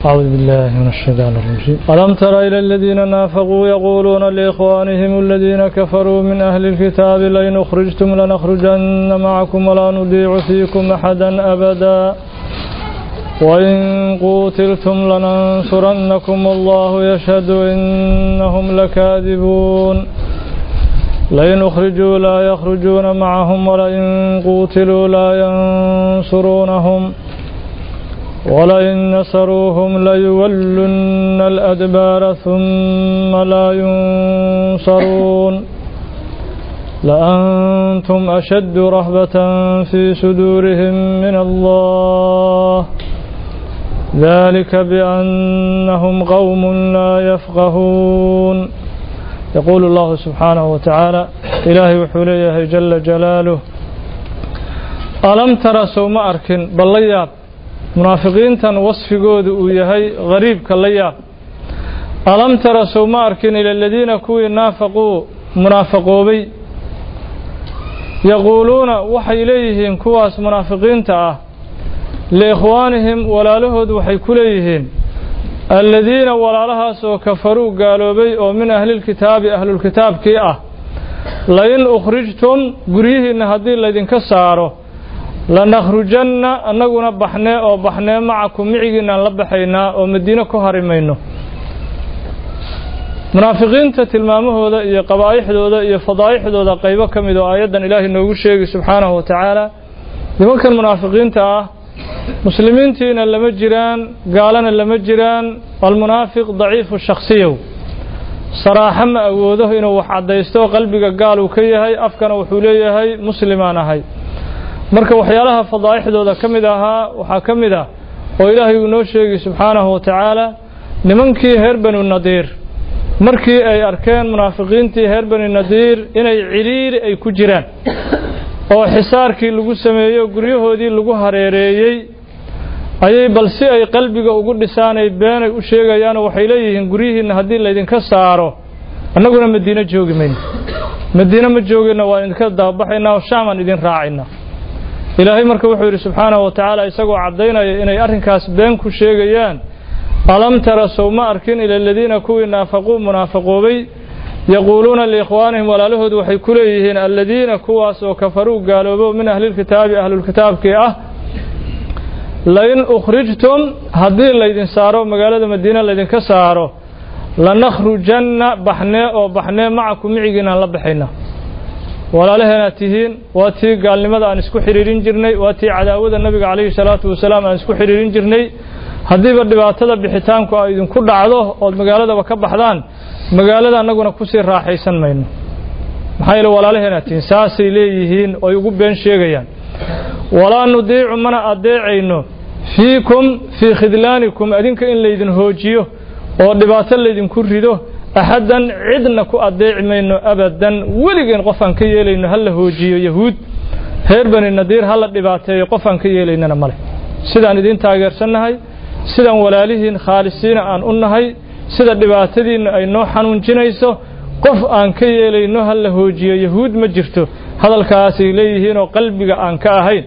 أعوذ بالله من الشيطان الرجيم ألم تر إلى الذين نافقوا يقولون لإخوانهم الذين كفروا من أهل الكتاب لئن أخرجتم لنخرجن معكم ولا نضيع فيكم أحدا أبدا وإن قوتلتم لننصرنكم والله يشهد إنهم لكاذبون لئن أخرجوا لا يخرجون معهم ولئن قوتلوا لا ينصرونهم ولئن نصروهم ليولن الأدبار ثم لا ينصرون لأنتم أشد رهبة في صدورهم من الله ذلك بأنهم قوم لا يفقهون يقول الله سبحانه وتعالى إلهي وحوليه جل جلاله ألم ترى سوما أركن بل munaafiqiintan wasfigooda uu yahay gariibka la yaab alam tara sow ma arkin ila aladiina kuwii naafaquu munaafaqoobay yaquuluuna waxay leeyihiin kuwaas munaafiqiinta ah liikhwaanihim walaalahood waxay ku leeyihiin aladiina walaalahaas oo kafaruu gaaloobay oo min ahlilkitaabi ahlulkitaabkii ah lain ukhrijtum guryihiinna haddii laydinka saaro lanakhrujanna annaguna baxnee oo baxnee macakum micigiinaan la baxaynaa oo madiino ku hari mayno munaafiqiinta tilmaamahooda iyo qabaa'ixdooda iyo fadaa'ixdooda qaybo ka mid oo aayaddan ilaahay noogu sheegi subxaanahu wa tacaala nimankan munaafiqiinta ah muslimiintiina lama jiraan gaalana lama jiraan almunaafiq daciifu shakhsiyow saraaxo ma awoodo inuu wax caddaysto qalbiga gaal uu ka yahay afkana wuxuu leeyahay muslimaan ahay marka waxyaalaha fadaa'ixdooda ka mid ahaa waxaa ka mid ah oo ilaahay uu noo sheegi subxaanahu wa tacaala nimankii reer banu nadiir markii ay arkeen munaafiqiintii reer bani nadiir inay cidhiiri ay ku jiraan oo xisaarkii lagu sameeyo guryahoodii lagu hareereeyey ayay bal si ay qalbiga ugu dhisaanay beenay u sheegayaanoo waxay leeyihiin guryihiinna haddii laydinka saaro annaguna madiino joogi mayno madiino ma joogayna waa idinka dababaxaynaa oo shaamaan idin raacaynaa ilaahay marka wuxuu yidhi subxaanahu wa tacaala isagoo caddaynaya inay arrinkaas been ku sheegayaan alam tara sow ma arkin ila aladiina kuwii naafaquu munaafaqoobay yaquuluuna liikhwaanihim walaalahood waxay ku leeyihiin aladiina kuwaas oo kafaruu gaaloobo min ahlilkitaabi ahlulkitaabkii ah lain ukhrijtum haddii laydin saaro magaalada madiine laydinka saaro lanakhrujanna baxnee oo baxnee macakum micigiinaan la baxayna walaalaheenaad tihiin waa tii gaalnimada aan isku xidhiirin jirnay waa tii cadaawada nabiga calayhi salaatu wasalaam aan isku xidhiirin jirnay haddiiba dhibaatada bixitaanku ay idinku dhacdo ood magaaladaba ka baxdaan magaalada annaguna kusii raaxaysan mayno maxaa yeele walaalaheenaad tihiin saasay leeyihiin oy ugu been sheegayaan walaa nudiicu mana adeecayno fiikum fii khidlaanikum adinka in laydin hoojiyo oo dhibaato laydinku rido axaddan cidna ku adeeci mayno abadan weligeen qof aan ka yeelayno ha la hoojiyo yahuud reer bani nadiir ha la dhibaateeyo qof aan ka yeelaynana male sidaan idiin taageersannahay sidaan walaalihiin khaalisiina aan u nahay sida dhibaatadiinna ay noo xanuunjinayso qof aan ka yeelayno ha la hoojiyo yahuud ma jirto hadalkaasay leeyihiinoo qalbiga aan ka ahayn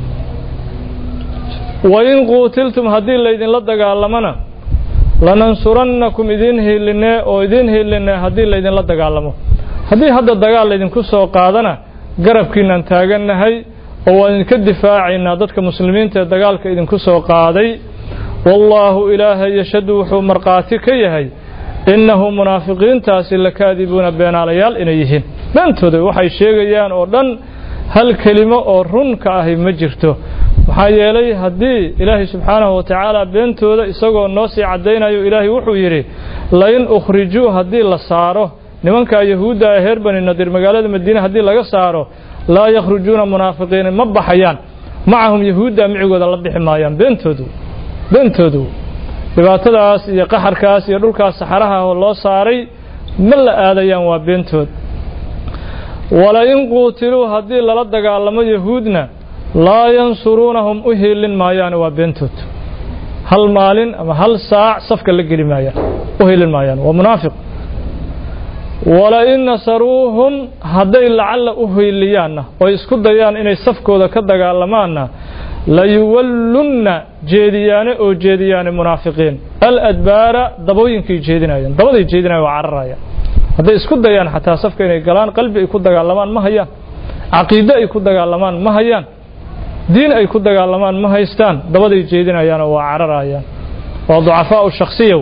wain quutiltum haddii laydinla dagaalamana lanansurannakum idiin hiilinee oo idiin hiilinee haddii laydinla dagaalamo haddii hadda dagaal laydinku soo qaadana garabkiinaan taagannahay oo waan idinka difaacaynaa dadka muslimiinta ee dagaalka idinku soo qaaday wallaahu ilaahay yashhadu wuxuu markhaati ka yahay innahu munaafiqiintaasi lakaadibuuna beenaalayaal inay yihiin beentooda waxay sheegayaan oo dhan hal kelimo oo run ka ahi ma jirto maxaa yeelay haddii ilaahay subxaanahu wa tacaala beentooda isagoo noo sii caddaynayo ilaahay wuxuu yidhi lain ukhrijuu haddii la saaro nimankaa yahuudda ee reer bani nadiir magaalada madiine haddii laga saaro laa yakhrujuuna munaafiqiina ma baxayaan macahum yahuudda micigooda la bixi maayaan beentoodu beentoodu dhibaatadaas iyo qaxarkaas iyo dhulkaas saxaraha oo loo saaray ma la aadayaan waa beentood walain quutiluu haddii lala dagaalamo yahuudna laa yansuruunahum u hiilin maayaane waa beentood hal maalin ama hal saac safka la geli maayaan u hiilin maayaan waa munaafiq walain nasaruuhum hadday lacalla u hiiliyaanna oo isku dayaan inay safkooda ka dagaalamaanna layuwallunna jeediyaane oo jeediyaane munaafiqiin aladbaara dabooyinkay jeedinayaan dabaday jeedinayan waa cararayaan hadday isku dayaan xataa safka inay galaan qalbi ay ku dagaalamaan ma hayaan caqiide ay ku dagaalamaan ma hayaan diin ay ku dagaalamaan ma haystaan dabaday jeedinayaanoo waa cararayaan waa ducafaau shakhsiyow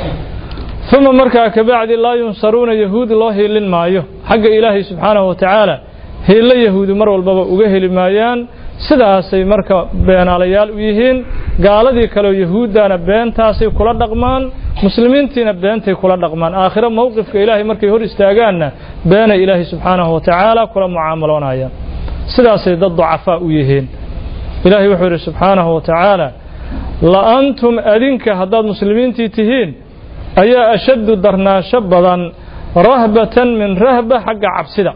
uma markaa kabacdi laa yunsaruuna yahuud loo hiilin maayo xagga ilaahay subxaanahu wa tacaala hiillo yahuudi mar walbaba uga heli maayaan sidaasay marka beenaalayaal u yihiin gaaladii kaleo yahuuddana beentaasay kula dhaqmaan muslimiintiina beentay kula dhaqmaan aakhiro mowqifka ilaahay markay hor istaagaanna beenay ilaahay subxaanahu wa tacaala kula mucaamaloonayaan sidaasay dad ducafaa u yihiin ilaahay wuxuu yidhi subxaanahu wa tacaala la'antum adinka haddaad muslimiintii tihiin ayaa ashaddu darnaasho badan rahbatan min rahba xagga cabsida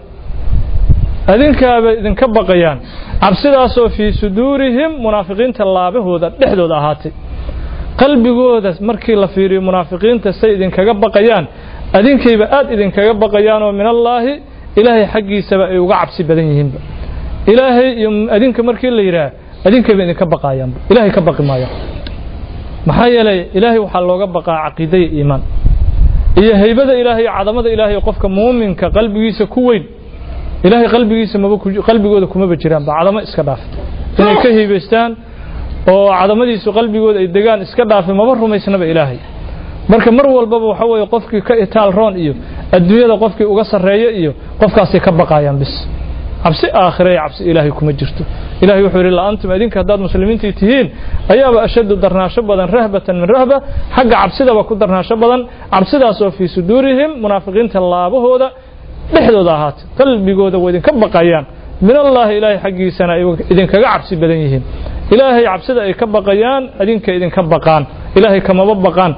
adinkaabay idinka baqayaan cabsidaasoo fii suduurihim munaafiqiinta laabahooda dhexdooda ahaatay qalbigooda markii la fiiriyo munaafiqiinta say idinkaga baqayaan adinkayba aad idinkaga baqayaanoo min allaahi ilaahay xaggiisaba ay uga cabsi badan yihiinba ilaahay iyo adinka markii la yidhaah adinkayba idinka baqayaanba ilaahay ka baqi maayaan maxaa yeelay ilaahay waxaa looga baqaa caqiida iyo iimaan iyo haybada ilaahay iyo cadamada ilaahay qofka muuminka qalbigiisa ku weyn ilaahay qalbigiisa maba qalbigooda kumaba jiraanba cadamo iska dhaaf inay ka hiibaystaan oo cadamadiisu qalbigooda ay degaan iska dhaafe maba rumaysnaba ilaahay marka mar walbaba waxa weeye qofkii ka itaal roon iyo adduunyada qofkii uga sarreeya iyo qofkaasay ka baqayaan bis cabsi aakhira iyo cabsi ilaahay kuma jirto ilahay wuxuu yidhi la'antum idinka haddaad muslimiintii tihiin ayaaba ashaddu darnaasho badan rahbatan min rahba xagga cabsidaba ku darnaasho badan cabsidaasoo fii suduurihim munaafiqiinta laabahooda dhexdooda ahaatay qalbigooda waa idinka baqayaan min allaahi ilaahay xaggiisana ay idinkaga cabsi badan yihiin ilaahay cabsida ay ka baqayaan idinka idinka baqaan ilaahay kamaba baqaan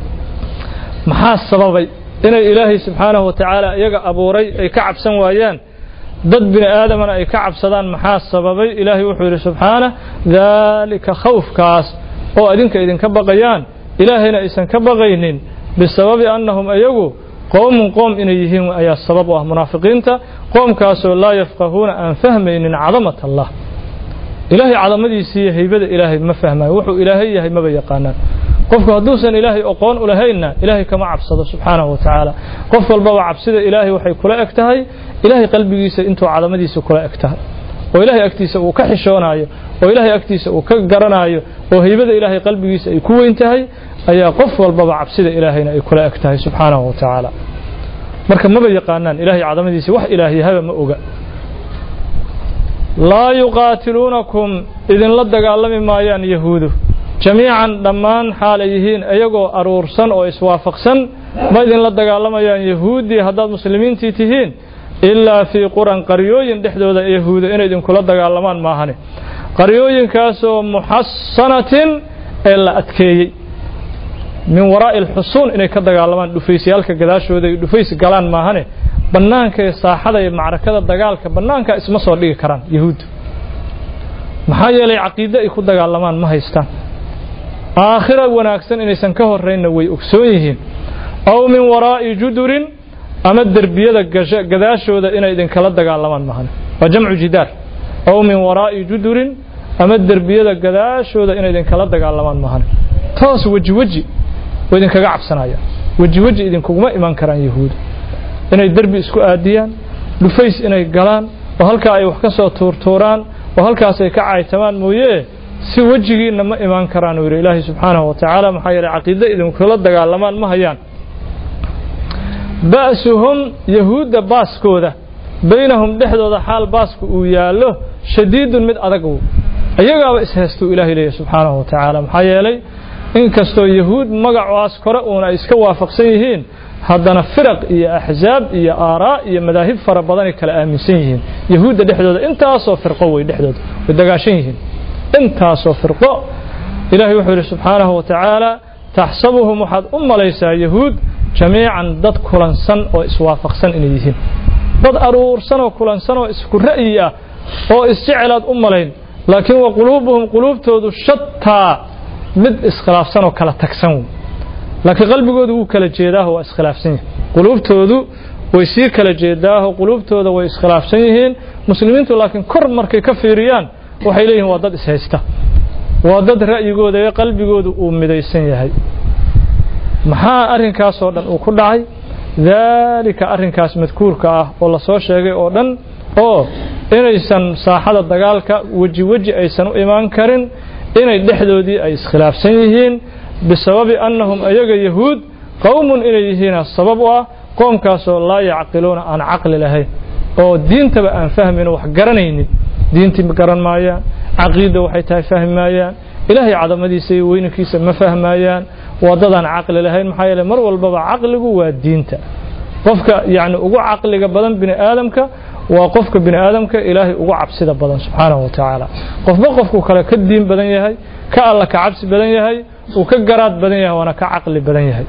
maxaa sababay inay ilaahay subxaanahu wa tacaala iyaga abuuray ay ka cabsan waayaan dad bini aadamana ay ka cabsadaan maxaa sababay ilaahay wuxuu yidhi subxaanah daalika khawfkaas oo idinka idinka baqayaan ilaahayna aysan ka baqaynin bisababi annahum iyagu qowmun qoom inay yihiin ayaa sabab u ah munaafiqiinta qoomkaasoo laa yafqahuuna aan fahmaynin cadamat allah ilaahay cadamadiisii iyo haybada ilaahay ma fahmayo wuxuu ilaahay yahay maba yaqaanaan qofku hadduusan ilaahay oqoon u lahaynna ilaahay kama cabsado subxaanahu wa tacaala qof walbaba cabsida ilaahay waxay kula eg tahay ilaahay qalbigiisa intuu cadamadiisa kula eg tahay oo ilaahay agtiisa uu ka xishoonayo oo ilaahay agtiisa uu ka garanayo oo haybada ilaahay qalbigiisa ay ku weyn tahay ayaa qof walbaba cabsida ilaahayna ay kula eg tahay subxaanahu wa tacaala marka maba yaqaanaan ilaahay cadamadiisa wax ilaahyahaba ma oga laa yuqaatiluunakum idinla dagaalami maayaan yahuudu jamiican dhammaan xaal ay yihiin iyagoo aruursan oo iswaafaqsan ma idinla dagaalamayaan yahuuddii haddaad muslimiintii tihiin ilaa fii quran qaryooyin dhexdooda yahuuda inay idinkula dagaalamaan maahane qaryooyinkaasoo muxasanatin ee la adkeeyey min waraa'i alxusuun inay ka dagaalamaan dhufaysyaalka gadaashooda ay dhufays galaan maahane bannaanka ee saaxada iyo macrakada dagaalka bannaanka isma soo dhigi karaan yahuuddu maxaa yeelay caqiide ay ku dagaalamaan ma haystaan aakhira wanaagsan inaysan ka horraynna way ogsoon yihiin aw min waraa'i judurin ama derbiyada gadaashooda inay idinkala dagaalamaan mahane waa jamcu jidaar aw min waraa'i judurin ama derbiyada gadaashooda inay idinkala dagaalamaan mahane toos weji weji oo idinkaga cabsanayaan weji weji idinkuguma iman karaan yahuuda inay derbi isku aadiyaan dhufays inay galaan oo halkaa ay wax ka soo tuurtuuraan oo halkaas ay ka caytamaan mooye si wejigiinna ma imaan karaan uu yidhi ilaahay subxaanahu wa tacaala maxaa yeelay caqiide idinkula dagaalamaan ma hayaan ba'suhum yahuudda baaskooda baynahum dhexdooda xaal baasku uu yaallo shadiidun mid adag uu iyagaaba ishaystuu ilaahay leeyahy subxaanahu wa tacaala maxaa yeelay inkastoo yahuud magacaas kore uuna ay iska waafaqsan yihiin haddana firaq iyo axzaab iyo aaraa iyo madaahib fara badanay kala aaminsan yihiin yahuudda dhexdooda intaasoo firqo wey dhexdooda way dagaashan yihiin intaasoo firqo ilaahay wuxuu yidhi subxaanahu wa tacaala taxsabuhum waxaad u malaysaa yahuud jamiican dad kulansan oo iswaafaqsan inay yihiin dad aruursan oo kulansan oo isku ra'yi ah oo isjecelaad u malayn laakiin wa quluubuhum quluubtoodu shataa mid iskhilaafsan oo kala tagsan wey laakiin qalbigoodu wuu kala jeedaaho waa iskhilaafsan yihin quluubtoodu way sii kala jeedaaho quluubtooda way iskhilaafsan yihiin muslimiintu laakiin kor markay ka fiiriyaan waxay leeyihiin waa dad ishaysta waa dad ra'yigooda iyo qalbigooda uu midaysan yahay maxaa arrinkaasoo dhan uu ku dhacay daalika arrinkaas madkuurka ah oo la soo sheegay oo dhan oo inaysan saaxada dagaalka weji weji aysan u imaan karin inay dhexdoodii ay iskhilaafsan yihiin bisababi annahum ayaga yahuud qowmun inay yihiina sabab u ah qoomkaasoo laa yacqiluuna aan caqli lahayn oo diintaba aan fahmayno wax garanaynin diintii ma garan maayaan caqiida waxay tahay fahmi maayaan ilaahay cadamadiisa iyo weynankiisa ma fahmayaan waddadaan caqli lahayn maxaa yeele mar walbaba caqligu waa diinta qofka yacni ugu caqliga badan bini aadamka waa qofka bini aadamka ilaahay ugu cabsida badan subxaanahu wa tacaala qofba qofku kale ka diin badan yahay ka alla ka cabsi badan yahay uu ka garaad badan yahay waana ka caqli badan yahay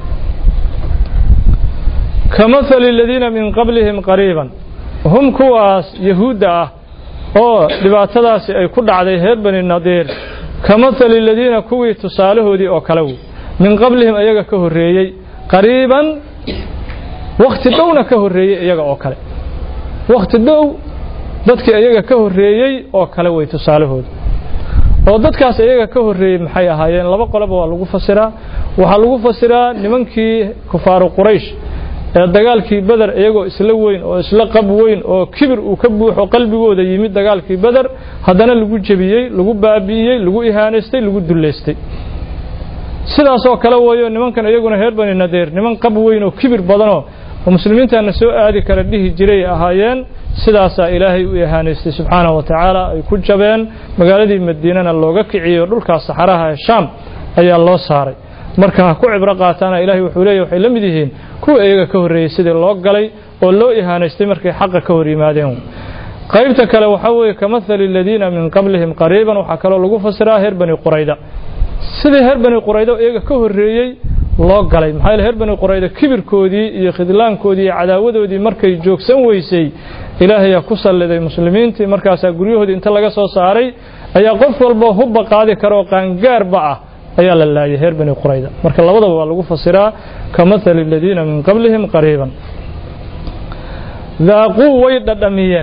kamahali aladiina min qablihim qariiban hum kuwaas yahuudda ah oo dhibaatadaasi ay ku dhacday reer bani nadiir kamahali aladiina kuwii tusaalahoodii oo kale wey min qablihim iyaga ka horreeyey qariiban wakhti dhowna ka horreeyey iyaga oo kale wakhti dhow dadkii iyaga ka horreeyey oo kale wey tusaalahooda oo dadkaas iyaga ka horreeyey maxay ahaayeen laba qoloba waa lagu fasiraa waxaa lagu fasiraa nimankii kufaaru quraysh ee dagaalkii beder iyagoo isla weyn oo isla qab weyn oo kibir uu ka buuxo qalbigooda yimid dagaalkii beder haddana lagu jebiyey lagu baabi'iyey lagu ihaanaystay lagu dullaystay sidaasoo kale weeyo nimankan iyaguna reer bani nadeer niman qab weyn oo kibir badanoo oo muslimiintaana soo aadi kara dhihi jiray ahaayeen sidaasaa ilaahay u ihaanaystay subxaanahu wa tacaala ay ku jabeen magaaladii madiinana looga kiciyey oo dhulkaas saxaraha ee shaam ayaa loo saaray marka ha ku cibro qaataana ilahay wuxuu leeyahy waxay la mid yihiin kuwa iyaga ka horreeyey sidii loo galay oo loo ihaanaystay markay xaqa ka hor yimaadeen qaybta kale waxaa weeye kamahali aladiina min qablihim qariiban waxaa kaloo lagu fasiraa reer bani qurayda sidii reer bani qurayda iyaga ka horreeyey loo galay maxaa yeele reer bani qurayda kibirkoodii iyo khidlaankoodii iyo cadaawadoodii markay joogsan weysay ilaahayaa ku salliday muslimiintii markaasaa guryahoodii inta laga soo saaray ayaa qof walba hubba qaadi kara oo qaangaarba ah ayaa la laayay reer bani qurayda marka labadaba waa lagu fasiraa kamahali aladiina min qablihim qariiban daaquu way dhadhamiyeen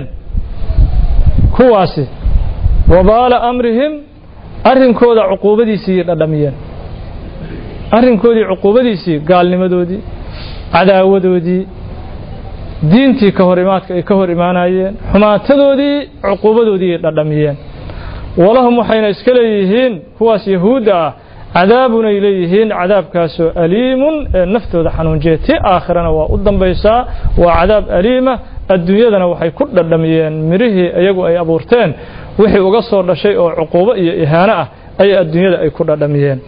kuwaasi wabaala amrihim arrinkooda cuquubadiisiiyay dhadhamiyeen arrinkoodii cuquubadiisii gaalnimadoodii cadaawadoodii diintii ka hor imaadka ay ka hor imaanayeen xumaatadoodii cuquubadoodii ay dhadhamiyeen walahum waxayna iska leeyihiin kuwaas yahuudda ah cadaabunay leeyihiin cadaabkaasoo aliimun ee naftooda xanuunjiya ti aakhirana waa u dambaysaa waa cadaab aliima adduunyadana waxay ku dhadhamiyeen mirihii iyagu ay abuurteen wixii uga soo dhashay oo cuquubo iyo ihaano ah ayaa adduunyada ay ku dhadhamiyeen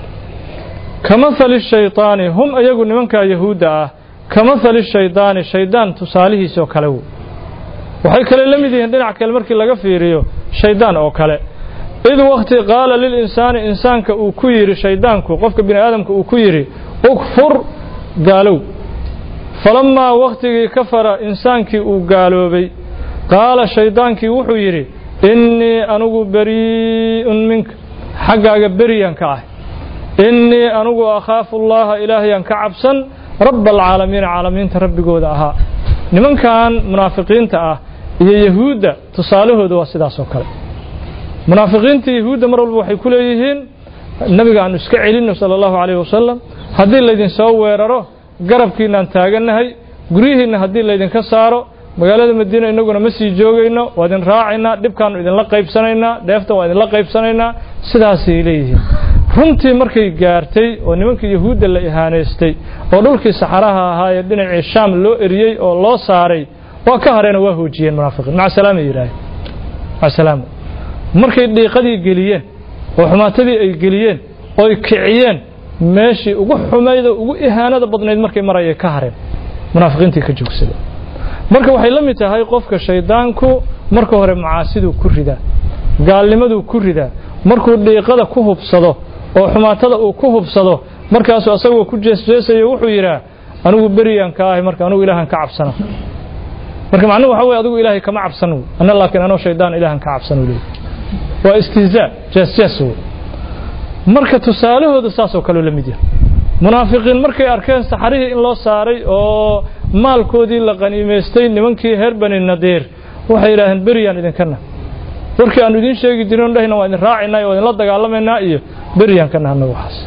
kamahali shaydaani hum iyagu nimankaa yahuudda ah kamahali shaydaani shaydaan tusaalihiisoo kale wey waxay kale la mid yihiin dhinac kale markii laga fiiriyo shaydaan oo kale id wakti qaala lilinsaani insaanka uu ku yidhi shaydaanku qofka bini aadamka uu ku yidhi ukfur gaalow falammaa wakhtigii kafara insaankii uu gaaloobay qaala shaydaankii wuxuu yidhi innii anugu barii'un minka xaggaaga beriyaan ka ah innii anugu akhaafu allaha ilaahayaan ka cabsan rabba alcaalamiina caalamiinta rabbigooda ahaa nimankan munaafiqiinta ah iyo yahuudda tusaalahooda waa sidaas oo kale munaafiqiinta yahuudda mar walba waxay ku leeyihiin nabiga aanu iska celinno sala allahu calayhi wasalam haddii laydin soo weeraro garabkiinaan taagannahay guryihiinna haddii laydinka saaro magaalada madiina innaguna ma sii joogayno waa idin raacaynaa dhibkaannu idinla qaybsanaynaa dheeftan waa idinla qaybsanaynaa sidaasay leeyihiin runtii markay gaartay oo nimankii yahuudda la ihaanaystay oo dhulkii saxaraha ahaa ee dhinacii shaam loo eriyey oo loo saaray waa ka hareen oo waa hoojiyeen munaafiqiin maca salaama yidhaaheen maca salaama markay dhiiqadii geliyeen oo xumaatadii ay geliyeen oy kiciyeen meeshii ugu xumayd oo ugu ihaanada badnayd markay marayay ka hareen munaafiqiintii ka joogsadeen marka waxay la mid tahay qofka shaydaanku marka hore macaasiduu ku ridaa gaalnimaduu ku ridaa markuu dhiiqada ku hubsado oo xumaatada uu ku hubsado markaasuu asagoo ku jeesjeesayo wuxuu yidhaa anigu beriyaan ka ahay marka anigu ilaahan ka cabsana marka macnuhu waxa weye adigu ilaahay kama cabsan wey anna laakiin anoo shaydaan ilaahan ka cabsan uu leeyahy waa istihzaa jeesjees wey marka tusaalahooda saasoo kaleo la mid yahay munaafiqiin markay arkeen saxarihii in loo saaray oo maalkoodii la qaniimaystay nimankii reer bani nadiir waxay yidhaaheen beriyaan idinkana warkii aanu idiin sheegi jirin dhahina waa idin raacaynaa waa idinla dagaalamaynaa iyo beryaan ka nahna waxaas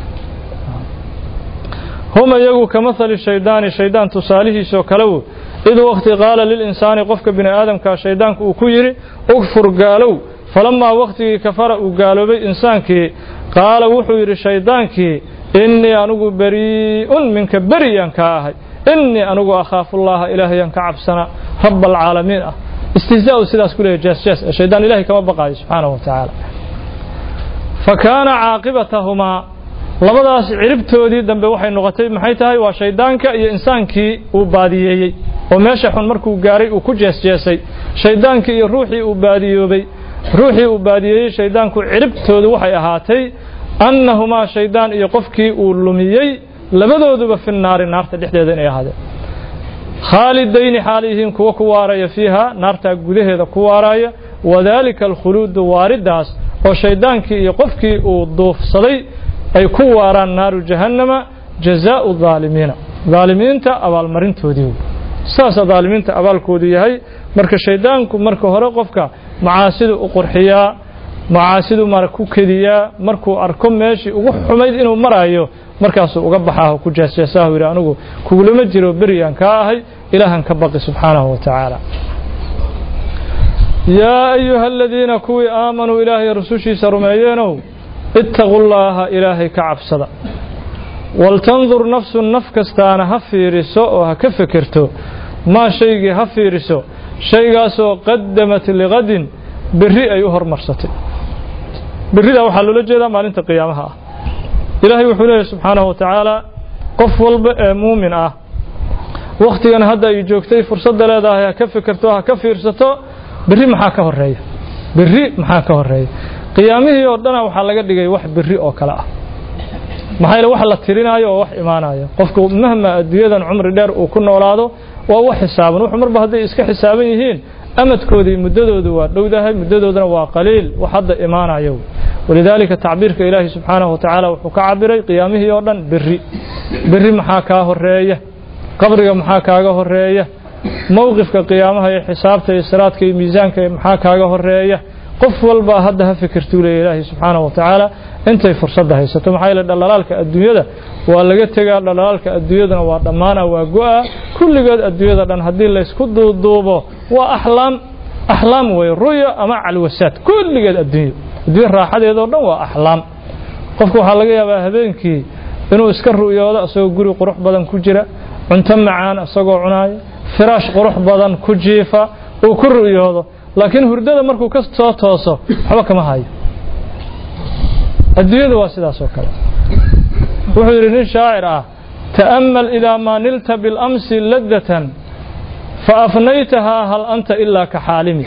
hum iyagu ka mahali shaydaani shaydaan tusaalihiisoo kalewu id waqti qaala lilinsaani qofka bini aadamkaa shaydaanku uu ku yidhi ugfur gaalow falamaa wakhtigii kafara uu gaaloobay insaankii qaala wuxuu yidhi shaydaankii innii anugu berii'un minka beriyaan kaa ahay innii anugu akhaafullaaha ilaahayaan ka cabsanaa raba alcaalamiin ah istihzaa'u sidaas ku leeyahy jaasjaas shaydaan ilahay kama baqaayo subxaanahu wa tacaala fa kaana caaqibatahumaa labadaas ciribtoodii dambe waxay noqotay maxay tahay waa shayddaanka iyo insaankii uu baadiyeeyey oo meesha xun markuu gaaray uu ku jeesjeesay shayddaankii iyo ruuxii uu baadiyoobay ruuxii uu baadiyeeyey shayddaanku ciribtoodu waxay ahaatay annahumaa shayddaan iyo qofkii uu lumiyey labadooduba fi naari naarta dhexdeeda inay ahaadeen khaalidayni xaal yihiin kuwa ku waaraya fiiha naartaa gudaheeda ku waaraya wadaalika alkhuluudu waariddaas oo shayddaankii iyo qofkii uu duufsaday ay ku waaraan naaru jahannama jazaau daalimiina daalimiinta abaalmarintoodii saasaa daalimiinta abaalkoodu yahay marka shayddaanku marka hore qofka macaasidu u qurxiyaa macaasidu mara ku kediyaa markuu arko meeshii ugu xumayd inuu maraayo markaasuu uga baxaaho ku jeesjeesaahu yidhi anigu kugulama jiro beriyaan kaa ahay ilaahan ka baqi subxaanahu wa tacaala yaa ayuha aladiina kuwii aamanuu ilaahay rusushiisa rumeeyeenow ittaqu llaaha ilaahay ka cabsada waltandur nafsun naf kastaana ha fiiriso oo ha ka fekerto maa shaygii ha fiiriso shaygaasoo qadamat liqadin berri ay u hormarsatay berridaa waxaa loola jeedaa maalinta qiyaamaha ah ilaahay wuxuu leeyahy subxaanahu wa tacaala qof walba ee muumin ah wakhtigan hadda ay joogtay fursadda leedahay ha ka fekerto ha ka fiirsato berri maxaa ka horeeya berri maxaa ka horeeya qiyaamihii oo dhana waxaa laga dhigay wax berri oo kale ah maxaa yeele wax la tirinaayo oo wax imaanaya qofku mahma adduunyadan cumri dheer uu ku noolaado waa wax xisaaban wuxuu marba hadday iska xisaaban yihiin amadkoodii muddadoodu waa dhowdahay muddadoodana waa qaliil wax hadda imaanayo walidaalika tacbiirka ilaahi subxaanahu wa tacaala wuxuu ka cabiray qiyaamihii oo dhan berri berri maxaa kaa horeeya qabriga maxaa kaaga horeeya mowqifka qiyaamaha iyo xisaabta iyo siraadka iyo miisaanka maxaa kaaga horeeya qof walba hadda ha fikirtuu leeya ilaahi subxaanahu wa tacaala intay fursadda haysato maxaa yeele dhallalaalka adduunyada waa laga tegaa dhallalaalka adduunyadana waa dhammaana waa go-a kulligood adduunyada dhan haddii laysku duuduubo waa axlaam axlaam wey ruya ama calwasaad kulligeed adduunyo adduunya raaxadeedoo dhan waa axlaam qofku waxaa laga yaabaa habeenkii inuu iska ru'yoodo isagoo guri qurux badan ku jira cunto macaan isagoo cunaaya firaash qurux badan ku jiifa uu ku ru'yoodo laakiin hurdada markuu ka soo tooso waxba kama hayo adduunyada waa sidaas oo kale wuxuu yidhi nin shaacir ah ta'ammal idaa maa nilta bilamsi ladatan faafnaytahaa hal anta ilaa ka xaalimi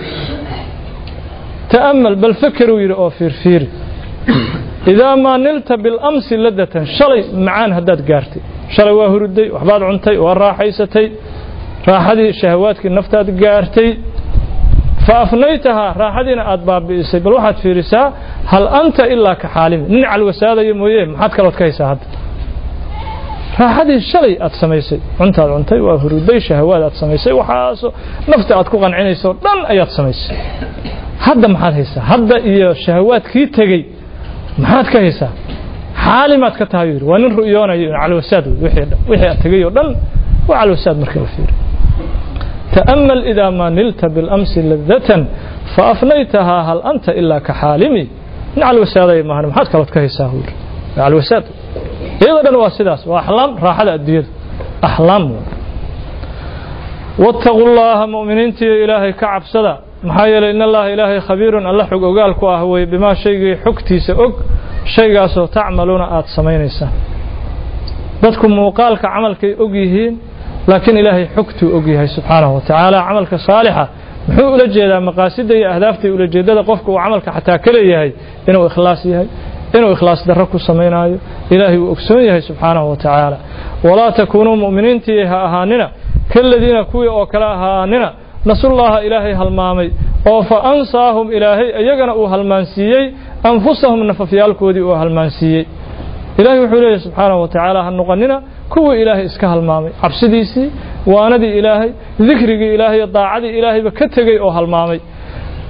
ta'ammal bal fakeruu yidhi oo fiirfiiri idaa maa nilta bilamsi ladatan shalay macaan haddaad gaartay shalay waa hurday waxbaad cuntay waa raaxaysatay raaxadii shahawaadkii naftaad gaartay fa afnaytahaa raaxadiina aad baabi'isay bal waxaad fiirisaa hal anta ilaa ka xaalimi nin calwasaadaya mooye maxaad kalood ka haysaa hadda raaxadii shalay aad samaysay cuntaad cuntay waa huruday shahawaad aad samaysay waxaaso nafta aad ku qancinayso dhan ayaad samaysay hadda maxaad haysaa hadda iyo shahawaadkii tegey maxaad ka haysaa xaalimaad ka tahay yidhi waa nin ru'yoonayo calwasaad wixii aad tegay oo dhan waa calwasaad marka la fiiriyo تأمل إذا ما نلت بالأمس لذة فأفنيتها هل أنت إلا كحالمي على الوسادة ما هنا محاد كلت كهيسا هور على الوسادة إذا واسداس وأحلام راحة الديد أحلام واتقوا الله مؤمنين تي إلهي كعب صدا محايل إن الله إلهي خبير الله حق أقال كواهوي بما شيء حكتي سأق شيء سو تعملون آت سمينيسا dadku muuqaalka camalkay og yihiin laakiin ilaahay xogtuu og yahay subxaanahu watacaala camalka saalixa muxuu ula jeedaa maqaasida iyo ahdaafta iyo ulajeedada qofka uu camalka xataa ka leeyahay inuu ikhlaas yahay inuu ikhlaas darro ku samaynaayo ilaahay uu ogsoon yahay subxaanahu watacaala walaa takuunuu mu'miniintii ha ahaanina kaladiina kuwii oo kale ahaanina nasullaha ilaahay halmaamay oo fa ansaahum ilaahay iyagana uu halmaansiiyey anfusahum nafafyaalkoodii uu halmaansiiyey ilaahay wuxuu leeyahy subxaanahu watacaala ha noqonina kuwii ilaahay iska halmaamay cabsidiisii waanadii ilaahay dikrigii ilaahay daacadii ilaahayba ka tegey oo halmaamay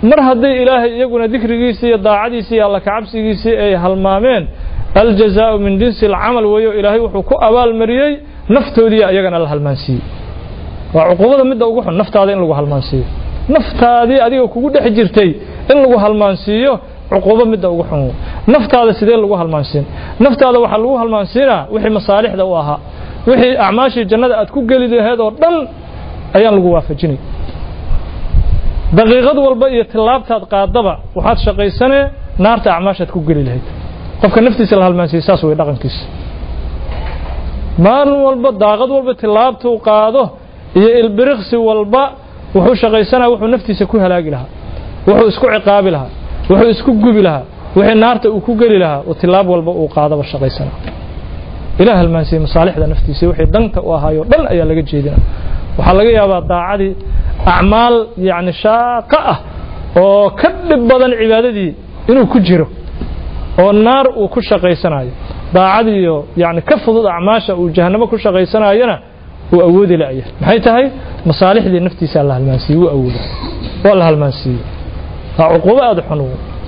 mar hadday ilaahay iyaguna dikrigiisii iyo daacadiisii iyo alla kacabsigiisii ay halmaameen aljazaau min jinsi alcamal weeyo ilaahay wuxuu ku abaalmariyey naftoodii ayagana la halmaansiiyey waa cuquubada midda ugu xun naftaada in lagu halmaansiiyo naftaadii adiga kugu dhex jirtay in lagu halmaansiiyo cuquubo midda ugu xun naftaada sidee lagu halmaansiin naftaada waxaa lagu halmaansiinaa wixii masaalixda u ahaa wixii acmaashii jannada aad ku geli laheed oo dhan ayaan lagu waafajinay daqiiqad walba iyo tillaabtaad qaadaba waxaad shaqaysanee naarta acmaashaad ku geli lahayd qofka naftiisa la halmaansiiyey saas way dhaqankiisa maalin walba daaqad walba tillaabtuu qaado iyo ilbiriqsi walba wuxuu shaqaysanaa wuxuu naftiisa ku halaagi lahaa wuxuu isku ciqaabi lahaa wuxuu isku gubi lahaa wixii naarta uu ku geli lahaa oo tilaab walba uu qaadaba shaqaysanaa ilaah halmaansiiyey masaalixda naftiisa wixii danta u ahaayo dhan ayaa laga jeedina waxaa laga yaabaa daacadii acmaal yacni shaaqa ah oo ka dhib badan cibaadadii inuu ku jiro oo naar uu ku shaqaysanayo daacadiiyo yani ka fudud acmaasha uu jahannamo ku shaqaysanayona uu awoodi la'ya maxay tahay masaalixdii naftiisaa la halmaansiiyey wuu awooda waa la halmaansiiyey waa cuquubo aada xun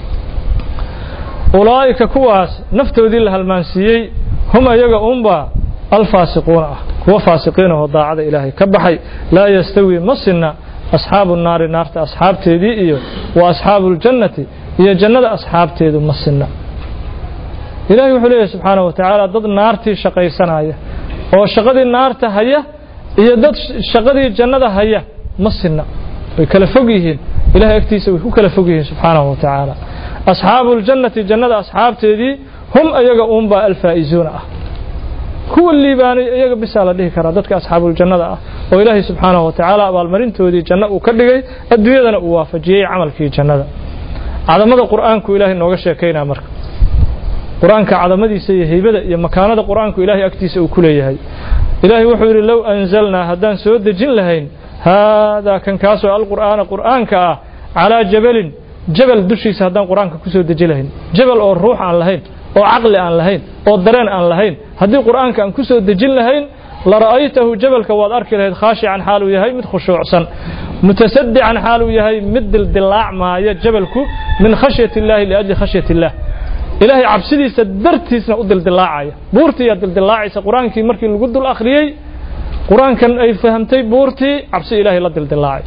ulaa'ika kuwaas naftoodii la halmaansiiyey hum ayaga unba alfaasiquuna ah kuwa faasiqiina oo daacada ilaahay ka baxay laa yastawi ma sinna asxaabu naari naarta asxaabteedii iyo wa asxaabu اljannati iyo jannada asxaabteedu ma sinna ilahay wuxuu leeyahy subxaanaه wa tacaala dad naartii shaqaysanaya oo shaqadii naarta haya iyo dad shaqadii jannada haya ma sinna way kala fog yihiin ilahay agtiisa way ku kala fog yihiin subxaanaه wa tacaala asxaabu اljannati jannada asxaabteedii hum ayaga uunbaa alfaa'izuuna ah kuwa liibaanay iyaga bisaa la dhihi karaa dadka asxaabuljannada ah oo ilaahay subxaanahu wa tacaala abaalmarintoodii janno uu ka dhigay adduunyadana uu waafajiyey camalkii jannada cadamada qur'aanku ilaahay nooga sheekaynaa marka qur-aanka cadamadiisa iyo heybada iyo makaanada qur'aanku ilaahay agtiisa uu ku leeyahay ilaahay wuxuu yidhi low anzalnaa haddaan soo dejin lahayn haadaa kan kaasoo alqur'aana qur'aanka ah calaa jabalin jabal dushiisa haddaan qur'aanka ku soo deji lahayn jabal oo ruux aan lahayn oo caqli aan lahayn oo dareen aan lahayn haddii qur'aanka aan ku soo dejin lahayn la ra'aytahu jabalka waad arki lahayd khaashican xaaluu yahay mid khushuucsan mutasadican xaaluu yahay mid dildilaacmaaya jabalku min khashyati illaahi liajli khashyati illaah ilaahay cabsidiisa dartiisna u dildilaacaya buurtiiyaa dildilaacaysa qur-aankii markii lagu dul akhriyey qur-aankan ay fahamtay buurtii cabsi ilaahay la dildilaacay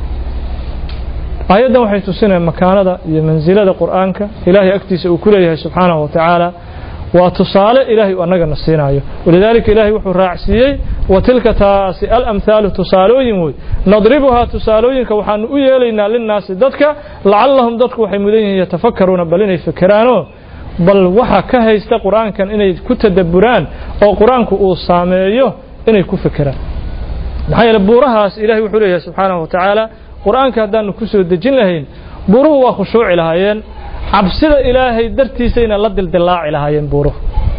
aayaddan waxay tusinayaan makaanada iyo mansilada qur'aanka ilaahay agtiisa uu ku leeyahay subxaanahu wa tacaala waa tusaale ilaahay uu annagana siinayo walidaalika ilaahay wuxuu raacsiiyey wa tilka taasi alamhaalu tusaalooyin wey nadribuhaa tusaalooyinka waxaanu u yeelaynaa linnaasi dadka lacallahum dadku waxay mudan yihiin yatafakaruuna bal inay fikeraanoo bal waxa ka haysta qur-aankan inay ku tadabburaan oo qur-aanku uu saameeyo inay ku fekeraan maxaa yeele buurahaas ilahay wuxuu leeyahay subxaanahu wa tacaala qur-aanka haddaanu ku soo dejin lahayn buuruhu waa khushuuci lahaayeen cabsida ilaahay dartiisayna la dildilaaci lahaayeen buuruhu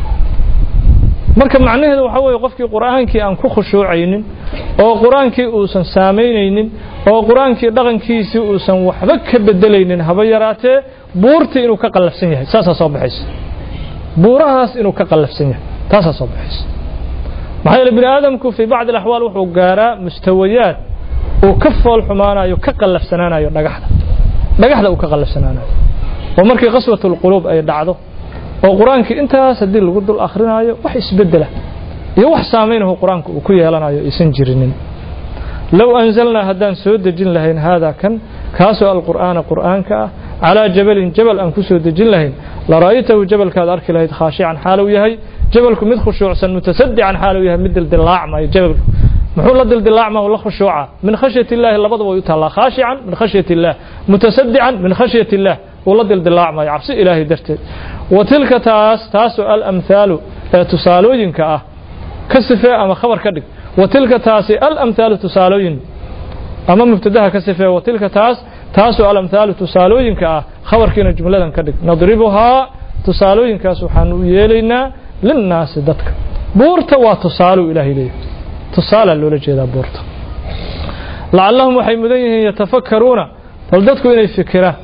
marka macnaheedu waxaa weeye qofkii qur'aankii aan ku khushuucaynin oo qur-aankii uusan saamaynaynin oo qur-aankii dhaqankiisii uusan waxba ka bedelaynin haba yaraatee buurtii inuu ka qallafsan yahay saasaa soo baxaysa buurahaas inuu ka qallafsan yahay taasaa soo baxaysa maxaa yeele bini aadamku fii bacdi alaxwaal wuxuu gaaraa mustawayaad uu ka fool xumaanayo ka qallafsanaanayo dhagaxda dhagaxda uu ka qallafsanaanayo oo markii qaswatulquluub ay dhacdo oo qur-aankii intaas haddii lagu dul akhrinayo wax isbeddela iyo wax saamaynahu qur-aanku uu ku yeelanayo aysan jirinin low anzalnaa haddaan soo dejin lahayn haadaa kan kaasoo alqur'aana qur'aanka ah calaa jabalin jabal aan ku soo dejin lahayn la ra'aytahu jabalkaad arki lahayd khaashican xaaluu yahay jabalku mid khushuucsan mutasadican xaaluu yahay mid dildilaacmayo jabalku muxuu la dildilaacma la khushuuca min khashyati illaahi labadaba way u taallaa khaashican min khashyati illaah mutasadican min khashyati illaah uu la dildilaacmayo cabsi ilaahay darteed wa tilka taas taasoo alamhaalu ee tusaalooyinka ah ka sifee ama khabar ka dhig wa tilka taasi alamhaalu tusaalooyin ama mubtadaha ka sifee wa tilka taas taasoo alamhaalu tusaalooyinka ah khabarkiina jumladan ka dhig nadribuhaa tusaalooyinkaas waxaanu u yeelaynaa linnaasi dadka buurta waa tusaaluu ilaahay leeyahay tusaalaa loola jeedaa buurta lacallahum waxay mudan yihiin yatafakkaruuna bal dadku inay fikiraan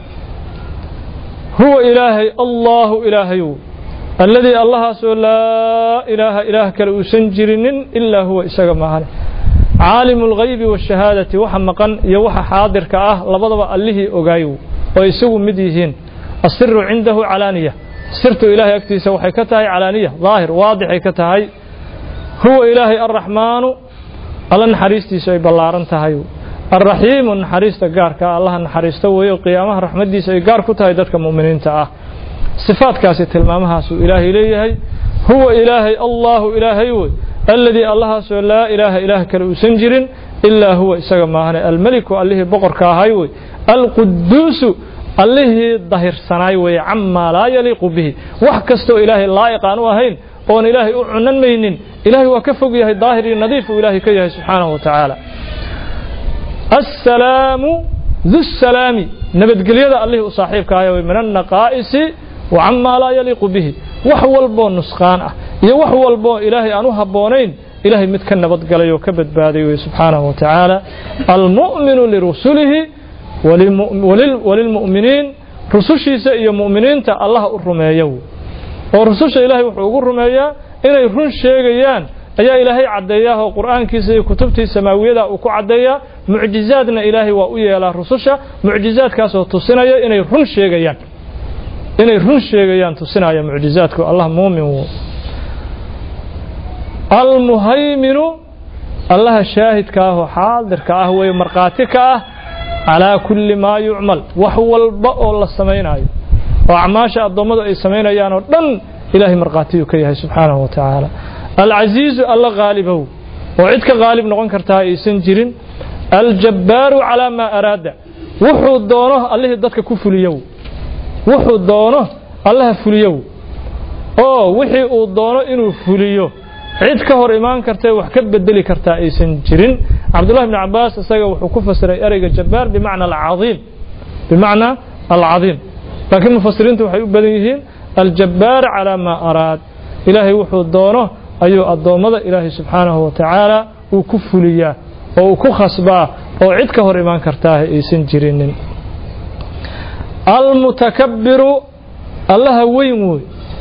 huwa ilaahay allaahu ilaahayu alladii allahaasoo laa ilaaha ilaah kale uusan jirinin ilaa huwa isaga maahane caalimu alghaybi waashahaadati waxa maqan iyo waxa xaadirka ah labadaba allihii ogaayow oo isagu mid yihiin asiru cindahu calaaniya sirtu ilaahay agtiisa waxay ka tahay calaaniya daahir waadixay ka tahay huwa ilaahay alraxmaanu alla naxariistiisu ay ballaaran tahay alraxiimu naxariista gaarka ah allaha naxariista weeyo qiyaamaha raxmaddiisa ay gaar ku tahay dadka mu'miniinta ah sifaadkaasi tilmaamahaasuu ilaahay leeyahay huwa ilaahay allaahu ilaahay wey alladii allahaasoo laa ilaaha ilaah kale uusan jirin ilaa huwa isaga maahane almeliku allihii boqorka ahay wey alquduusu allihii dahirsanaay weeye camaa laa yaliiqu bihi wax kastoo ilaahay laa'iq aan u ahayn oon ilaahay u cunan maynin ilaahay waa ka fog yahay daahir iyo nadiif uu ilaahay ka yahay subxaanahu wa tacaala assalaamu dusalaami nabadgelyada allihii u saaxiibka ahay wey min annaqaa'isi wa camaa laa yaliiqu bihi wax walboo nusqaan ah iyo wax walboo ilaahay aan u habboonayn ilaahay mid ka nabadgalay oo ka badbaaday wey subxaanahu wa tacaala almu'minu lirusulihi walilmu'miniin rusushiisa iyo mu'miniinta allaha u rumeeya oo rususha ilaahay wuxuu ugu rumeeyaa inay run sheegayaan ayaa ilaahay caddeeyaa oo qur'aankiisa iyo kutubtii samaawiyada uu ku caddeeyaa mucjizaadna ilaahay waa u yeelaa rususha mucjizaadkaasoo tusinaya inay run sheegayaan inay run sheegayaan tusinaya mucjizaadku allah muumin wo almuhayminu allaha shaahidka ah oo xaadirka ah weeye markhaati ka ah calaa kulli maa yucmal wax walba oo la samaynayo oo acmaasha addoommadu ay samaynayaan oo dhan ilaahay markhaatiyuu ka yahay subxaanahu wa tacaala alcasiizu alla haalibow oo cid ka haalib noqon kartaa aysan jirin aljabbaaru calaa maa araada wuxuu doono allihii dadka ku fuliyow wuxuu doono allaha fuliyow oo wixii uu doono inuu fuliyo cid ka hor imaan kartae wax ka bedeli kartaa aysan jirin cabdullahi bni cabaas isaga wuxuu ku fasiray ereyga jabbaar bimacna alcaiim bimacna alcadiim laakiin mufasiriintu waxay u badan yihiin aljabbaar calaa maa araad ilaahay wuxuu doono ayuu addoommada ilaahay subxaanahu wa tacaala uu ku fuliyaa oo uu ku khasbaa oo cid ka hor imaan kartaa aysan jirinin almutakabbiru allaha weyn wey